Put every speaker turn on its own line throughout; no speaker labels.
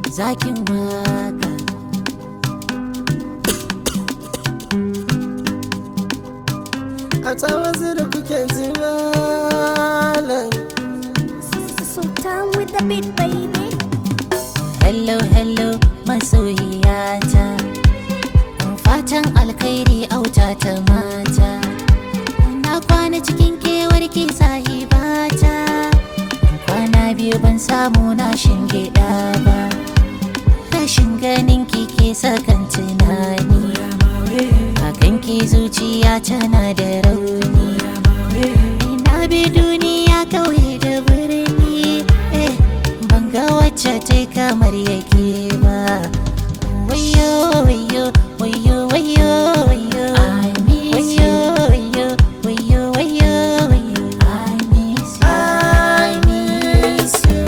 zakin waka
a ta wasu da kuke ji malam
So down with the beat, baby.
hello hello masoyiyata fatan alkhairi auta ta mata na kwana cikin kewar ki sahibata kwana biyu ban samu na shinge ba rashin ganin ki ke sakan tunani hakan ki zuciya tana da rauni ina bi duniya kawai da birni eh ban ga wacce ta kamar yake ba wayo wayo wayo wayo wayo I miss you wayo wayo wayo wayo I miss you I miss you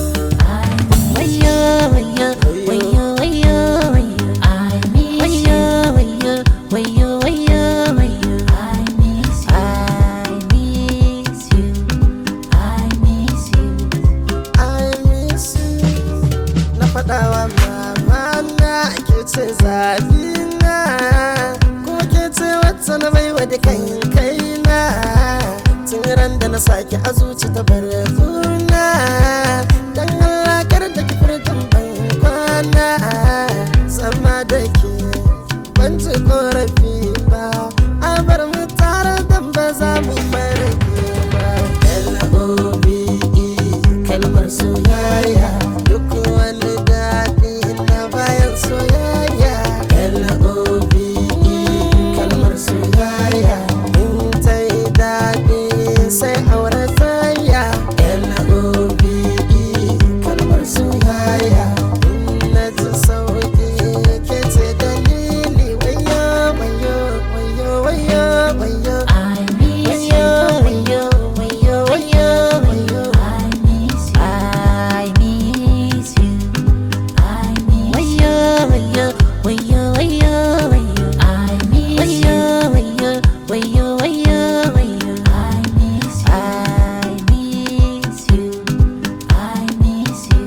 wayo wayo wayo wayo wayo I miss you wayo wayo wayo wayo I miss you I miss you I miss you
I miss you na faɗawa mama na ke ce zabina kuma ke ce wata na baiwa da kan kaina tun ran da na sake a zuci ta bar kuna dan Allah kar da ki furtun ban kwana zama da ke ban ci korafi ba a bar mu tare dan ba za mu farke ba L-O-V-E kalmar soyayya duk wani daɗi na bayan soyayya L-O-V-E kalmar soyayya in ta yi daɗi sai aure tsaya L-O-V-E kalmar soyayya in na ji sauƙi ke ce dalili wayo wayo wayo wayo wayo
I miss you, wayo, wayo, wayo, wayo. I miss you, I miss you, I miss wayo, wayo, wayo, wayo, wayo. I miss you, wayo, wayo, wayo, wayo. I miss you, I miss you, I miss you.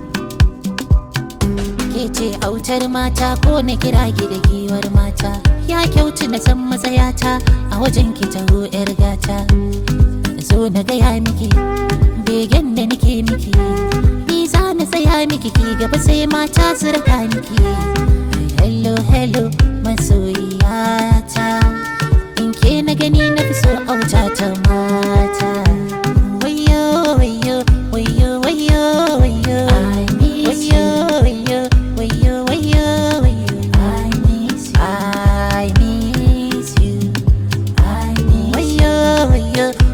ke ce autar mata ko na kira ki da giwar mata ya kyautu na san matsayata a wajen ki taho yar gata zo na gaya miki begen da nake miki ni za na tsaya miki ki gaba sai mata su raka miki hello hello masoyiyata in ke na gani na fi so auta ta mata wayo wayo wayo wayo wayo I miss you wayo wayo wayo wayo I miss you I miss you I miss wayo wayo